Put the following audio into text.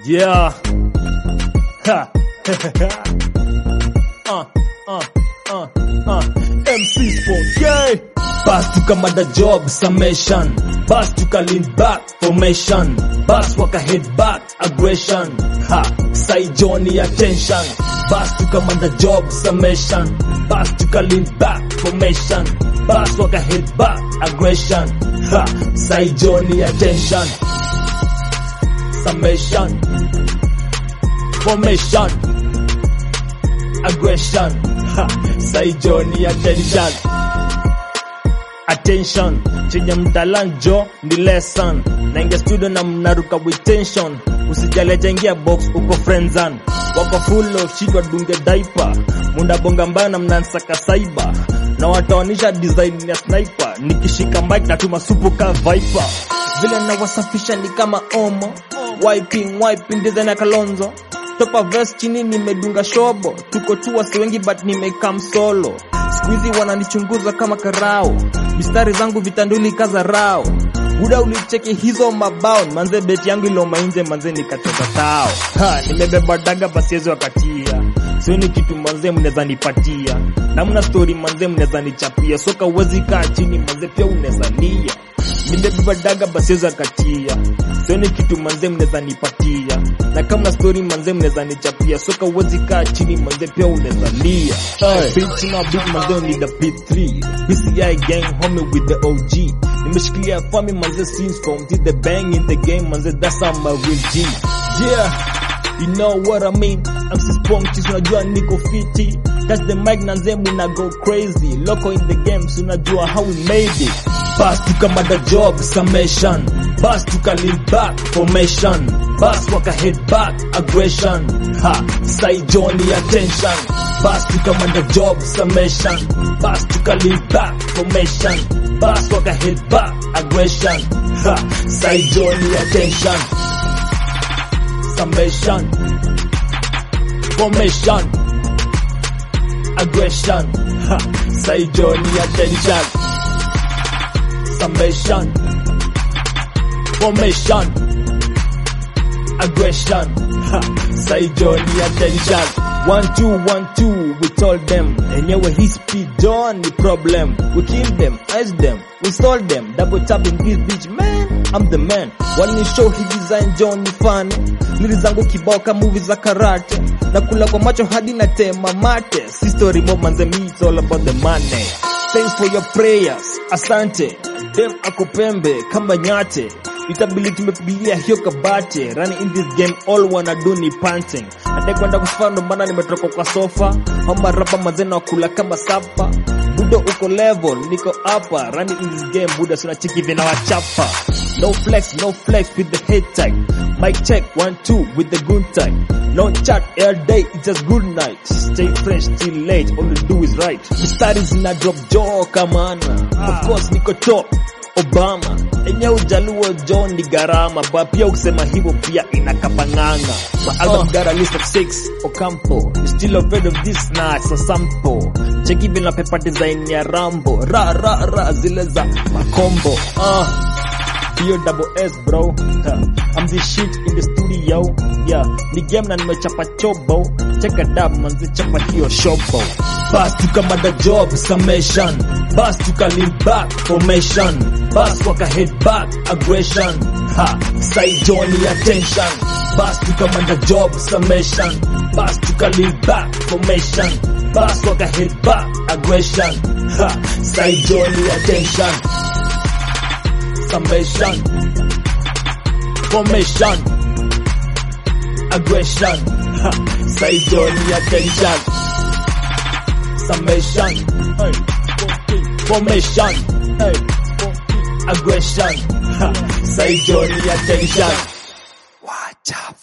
Yeah. Ha. uh, uh, uh, uh. MC Sport. Yay. Pass to Kamada job summation. Pass to lean back formation. Pass waka head back aggression. Ha. Sai Johnny attention. Pass to Kamada job summation. Pass to lean back formation. Pass waka head back aggression. Ha. Sai Johnny attention. Summation. Formation. Aggression. Ha. Sai Johnny attention. Attention. Chenye mtalanjo ni lesson. Naingia studio na mnaruka with tension. Usijali jengia box uko friendzone. Wako full of shit wadunge diaper. Munda bonga mbaya na mnansaka cyber. Na wataonisha design ya sniper. Nikishika mic natuma supu ka viper. Vile nawasafisha ni kama omo. Wiping, wiping design ya Kalonzo. Topa verse chini nimedunga shobo. Tuko tu wasi wengi but nimekam solo. Squeezy wananichunguza kama karao. Mistari zangu vitanduli kaza rao. Buda ulicheki hizo mabao manze beti yangu iloma nje manze nikatoka tao. Ha, nimebeba daga basiezi wakatia. Sioni kitu manze mnaweza nipatia. Na mna story manze mnaweza nichapia. Soka uwezi kaa chini manze pia unaweza lia. Nimebeba daga basiezi wakatia. Sioni kitu manze mnaweza nipatia. Na kama na story manze mnaweza nichapia. Soka uwezi kaa chini manze pia unaweza lia. Hey. Bitch na beat manze need a P3. BCI gang homie with the OG. Nimeshikilia fami manze since from till the bang in the game manze that's how my real G. Yeah. You know what I mean? I'm so spunky, so unajua niko fiti. That's the mic na nze muna go crazy. Loco in the game, so unajua how we made it. Pass to kama the job summation. Pass to lean back formation. Pass waka head back aggression. Ha, sai Johnny attention. Pass to kama the job summation. Pass to lean back formation. Pass waka head back aggression. Ha, sai Johnny attention. Summation. Formation. Aggression. Ha, sai Johnny attention. Summation. Formation. Aggression. Ha, sai Johnny attention. One two one two, we told them. Enyewe hii speed on ni problem. We kill them, ice them, we stole them. Double tapping this bitch, man. I'm the man. Wani show hii design John ni fan. Lili zangu kibao ka movie za karate. Na kula kwa macho hadi na tema mate. Si story mob manze me, it's all about the money. Thanks for your prayers. Asante. Dem ako pembe kama nyate. Itabili tumepigilia hiyo kabate. Running in this game all wanna do ni panting. Hata kwenda kusifaa ndo maana nimetoka kwa sofa. Homa rapa mazena wakula kama sapa. Budo uko level, niko hapa. Running in this game, Buda suna chiki vina wachapa. No flex, no flex with the head tag. Mic check, one, two with the good tag. No chat, air day, it's just good night. Stay fresh till late, all you do is right. Mistari zina drop jaw kamana. Of course niko top. Obama enye ujaluo John ni gharama ba pia ukisema hivyo pia inakapanganga my album got a list of six Ocampo You still afraid of this nah it's a sample check even na paper design ya Rambo ra ra ra zile za makombo ah Bio double S bro huh. I'm the shit in the studio yeah ni game na nimechapa chobo check it up manzi chapa hiyo shobo Pass to kama the job summation Pass to lean back formation Pass waka head back aggression Ha sai Johnny attention Pass to kama the job summation Pass to lean back formation Pass waka head back aggression Ha sai Johnny attention Summation Formation Aggression ha, Sai Johnny attention Summation hey, Formation hey, Aggression ha, Sai Johnny attention Watch out